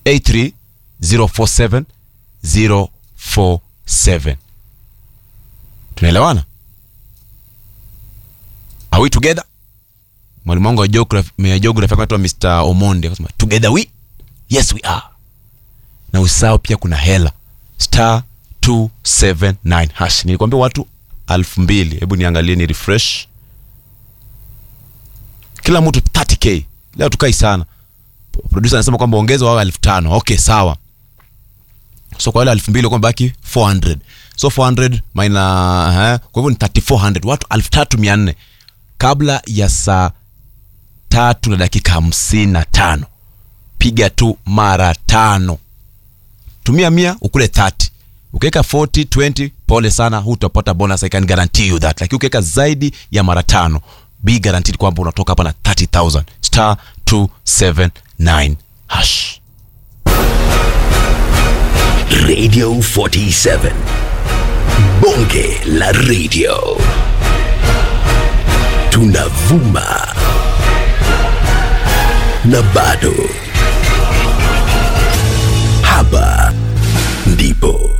0783 047 047 tunaelewana are we together mwalimu wangu wa geography ya geography anaitwa Mr. Omonde akasema together we yes we are na usahau pia kuna hela star 279 hash nilikwambia watu elfu mbili hebu niangalie ni refresh kila mtu 30k leo tukai sana producer anasema kwamba ongeza wao elfu tano okay sawa so kwa wale elfu mbili kwamba baki 400 so 400 maina uh, kwa hivyo ni 3400 watu elfu tatu mia nne kabla ya saa tatu na dakika hamsini na tano piga tu mara tano tumia mia ukule 30 ukiweka 40 20 pole sana hutapata bonus i can guarantee you that lakini ukiweka zaidi ya mara tano be guaranteed kwamba unatoka hapa na 30000 star 279 hash Radio 47. Bonge la radio. Tunavuma. Na bado. Hapa ndipo.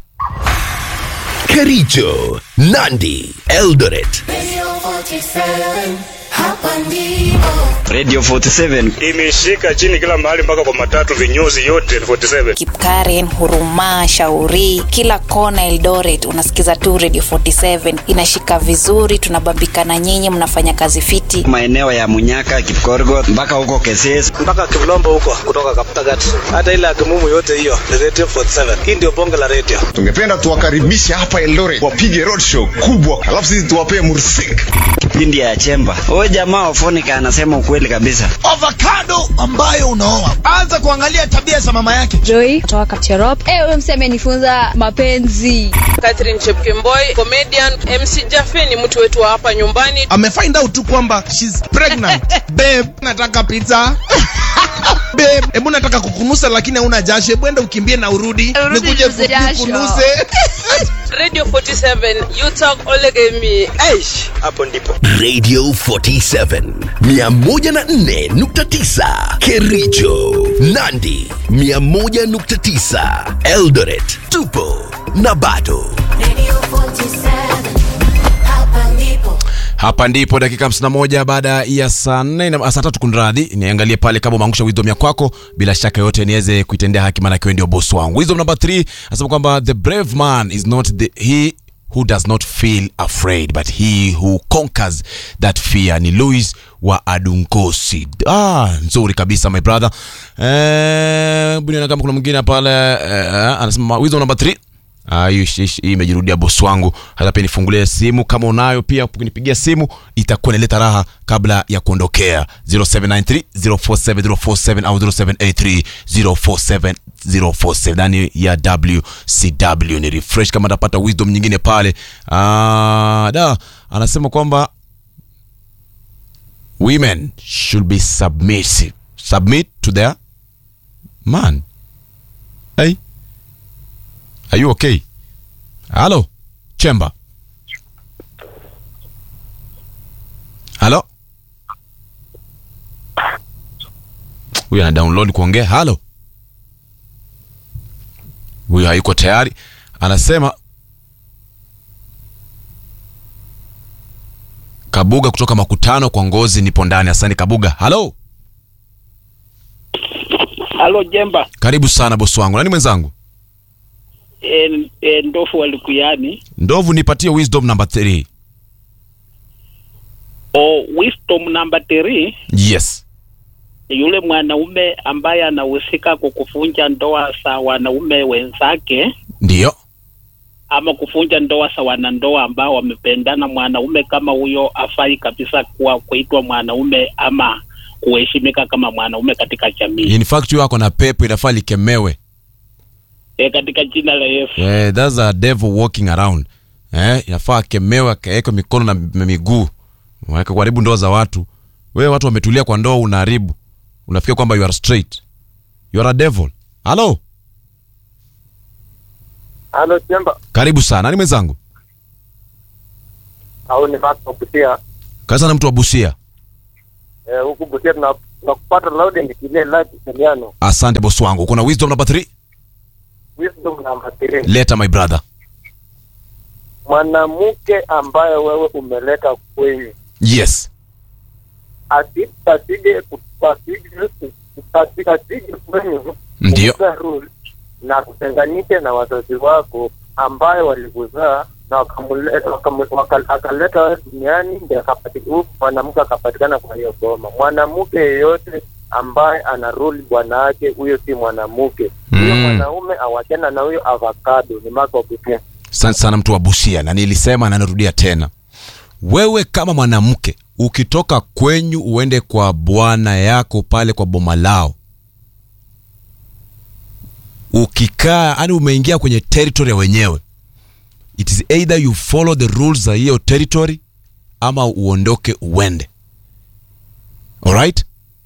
Kericho, Nandi, Eldoret. Radio 47, hapa ndipo. Radio 47 imeshika chini kila mahali mpaka kwa matatu vinyozi yote 47 Kipkaren, Huruma, Shauri, kila kona Eldoret unasikiza tu Radio 47 inashika vizuri, tunabambikana nyinyi, mnafanya kazi fiti. maeneo ya Munyaka, Kipkorgot mpaka huko Keses. mpaka Kivlombo huko kutoka Kaptagat, hata ile Akimumu yote hiyo ni Radio 47. Hii ndio bonge la radio. tungependa tuwakaribishe hapa Eldoret wapige roadshow kubwa, alafu sisi tuwapee mursik. Kipindi ya Chemba. Huyo jamaa Ofonika anasema ukweli kabisa. avocado ambayo unaoa anza kuangalia tabia za mama yake Joy kutoka Kapcherop. Eh, huyo msee amenifunza mapenzi. Catherine Chepkemboi, comedian. MC Jaffe ni mtu wetu wa hapa nyumbani. amefind out tu kwamba she's pregnant babe nataka pizza babe hebu nataka kukunusa lakini hauna jasho hebu enda ukimbie na urudi Urudi nikuje niuze jasho. kukunuse Radio 47, you talk olegemi. Aish, hapo ndipo. Radio 47 104.9 Kericho, Nandi 101.9 Eldoret. Tupo na bado. Radio 47, hapa ndipo. hapa ndipo dakika 51 baada ya saa 4 na saa tatu kunradhi niangalie pale kama umeangusha wisdom ya kwako bila shaka yote niweze kuitendea haki maana kiwe ndio boss wangu wisdom number 3 anasema kwamba the brave man is not the he who does not feel afraid but he who conquers that fear ni louis wa adunkosi ah, nzuri kabisa my brother eh, buniona kama kuna mwingine pale eh, anasema wisdom number 3 Ah, hiyo ish- ish- hii imejirudia bosi wangu hata pia nifungulie simu kama unayo pia ukinipigia simu itakuwa inaleta raha kabla ya kuondokea 0793 047047 au 0783 047047 ndani ya wcw ni refresh kama atapata wisdom nyingine pale ah, da anasema kwamba women should be submissive submit to their man hey Are you okay? Halo, Chemba. Halo. Huyu ana download kuongea. Halo. Huyu hayuko tayari. Anasema Kabuga kutoka makutano kwa ngozi nipo ndani. Asante Kabuga. Halo. Halo Jemba, Karibu sana bosi wangu. Nani mwenzangu? e, e, ndofu walikuyani Ndovu nipatie wisdom number 3. o wisdom number 3 Yes. yule mwanaume ambaye anahusika kwa kuvunja ndoa za wanaume wenzake Ndio. ama kuvunja ndoa za wanandoa ambao wamependana, mwanaume kama huyo afai kabisa kuwa kuitwa mwanaume ama kuheshimika kama mwanaume katika jamii In fact huyo ako na pepo inafaa likemewe. e, katika jina la Yesu. Yeah, that's a devil walking around. Eh, inafaa akemewe akawekwe mikono na m- miguu. Waweke kuharibu ndoa za watu. Wewe watu wametulia kwa ndoa unaharibu. Unafikia kwamba you are straight. You are a devil. Halo, Halo Chemba, karibu sana. Nani mwenzangu? au ni Mark wa Busia. Karibu sana mtu wa Busia. Eh, huku Busia tuna nakupata loud and clear live Italiano. asante bosi wangu kuna wisdom number 3 Wisdom number 3. leta my brother Mwanamke ambaye wewe umeleta kwenyu yes asi- asije ku- asije asi- asije kwenyu Ndio. kukupa rule na kutenganishe na wazazi wako ambaye walikuzaa na wakamuleta- wakamu- waka- akaleta wewe duniani ndio akapati- huyu mwanamke akapatikana kwa hiyo boma. Mwanamke yeyote ambaye ana rule bwana wake, huyo si mwanamke. Huyo Mm. mwanaume awachana na huyo avocado, ni mako pekee. asante sana mtu wa busia na nilisema na narudia tena wewe kama mwanamke ukitoka kwenyu uende kwa bwana yako pale kwa boma lao ukikaa yani umeingia kwenye territory ya wenyewe it is either you follow the rules za hiyo territory ama uondoke uende alright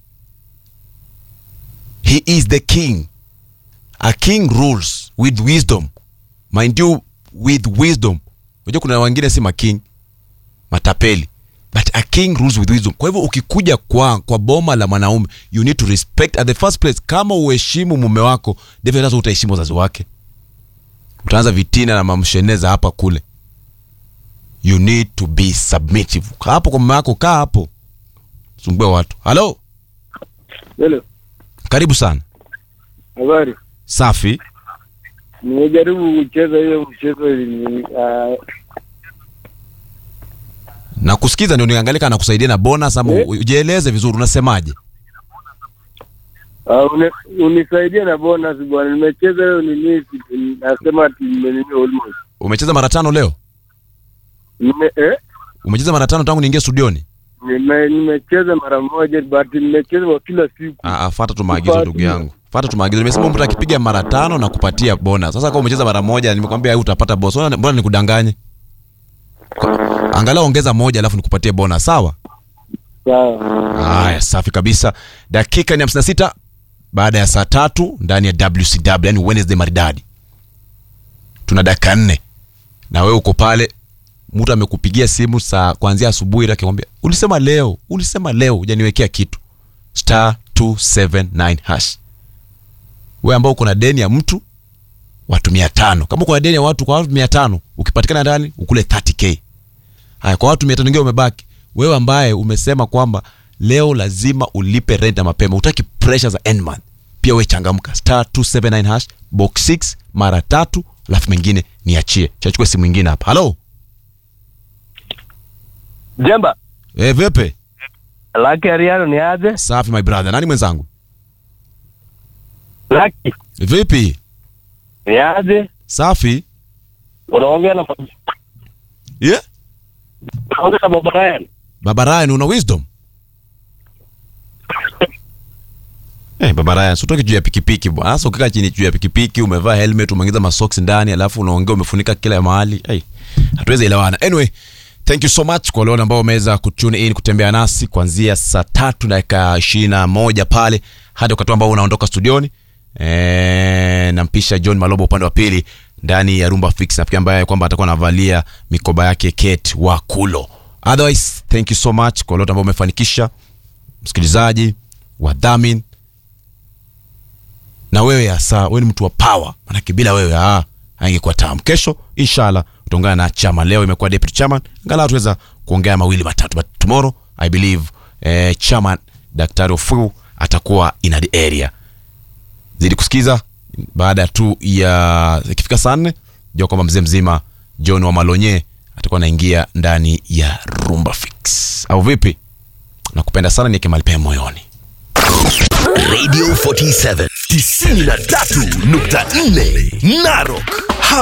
he is the king a king rules with wisdom mind you with wisdom unajua kuna wengine si making matapeli but a king rules with wisdom kwa hivyo ukikuja kwa kwa boma la mwanaume you need to respect at the first place kama uheshimu mume wako definitely hata utaheshimu wazazi wake utaanza vitina na mamsheneza hapa kule you need to be submissive Kaa hapo kwa mume wako kaa hapo sumbue watu halo Hello, karibu sana habari. safi Nimejaribu kucheza hiyo mchezo ili- ah, na kusikiza ndio niangalie kana kusaidia na bonus ama Eh? ujieleze vizuri unasemaje ah, uni- unisaidie na bonus bwana. Nimecheza hiyo nini, si- nasema ati nimenini almost. umecheza mara tano leo Nime eh? umecheza mara tano tangu niingie studioni Nime, nimecheza mara moja but nimecheza kwa kila siku. Ah, ah, fata tu maagizo Kupati. ndugu yangu fata tu maagizo nimesema mtu akipiga mara tano na kupatia bonus sasa kama umecheza mara moja nimekwambia wewe utapata bonus Mbona- mbona nikudanganye Kwa- angalau ongeza moja alafu nikupatie bonus sawa Sawa. haya safi kabisa dakika ni 56 baada ya saa tatu ndani ya wcw yani wednesday maridadi tuna dakika nne na wewe uko pale mtu amekupigia simu saa kuanzia asubuhi akikwambia ulisema leo ulisema leo hujaniwekea kitu star 279 hash wewe ambao uko na deni ya mtu watu mia tano kama uko na deni ya watu kwa watu mia tano ukipatikana ndani ukule 30k haya kwa watu mia tano wengine umebaki wewe ambaye umesema kwamba leo lazima ulipe rent na mapema utaki pressure za end month pia we changamka star 279 hash box 6 mara tatu alafu mengine niachie chachukua simu ingine hapa halo Jemba, e, vipi Lucky Ariano ni aje? safi my brother nani mwenzangu Lucky vipi ni aje? safi Unaongea na yeah? unaongea na Baba Ryan. baba ryan una wisdom Hey, baba Ryan, utoke juu ya pikipiki bwana. Sasa ukikaa chini juu ya pikipiki, umevaa helmet, umeongeza masoksi ndani, alafu unaongea umefunika kila mahali. Hey, hatuwezi elewana. Anyway, thank you so much kwa wale ambao wameweza kutune in kutembea nasi kuanzia saa tatu dakika ishirini na moja pale hadi wakati ambao unaondoka studioni. E, nampisha John Malobo upande wa pili ndani ya Rumba Fix nafikiri ambaye kwamba atakuwa anavalia mikoba yake Kate wa Kulo. Otherwise, thank you so much kwa wale ambao umefanikisha msikilizaji, wadhamini na wewe hasa wewe ni mtu wa power manake bila wewe ah haingekuwa tamu kesho inshallah utaungana na chama leo imekuwa deputy chairman angalau tuweza kuongea mawili matatu but tomorrow i believe eh, chairman daktari ofu atakuwa in the area zidi kusikiza baada tu ya ikifika saa nne jua kwamba mzee mzima john wa malonye atakuwa anaingia ndani ya rumba fix au vipi nakupenda sana nieke mahali pema moyoni Radio 47 93.4 Narok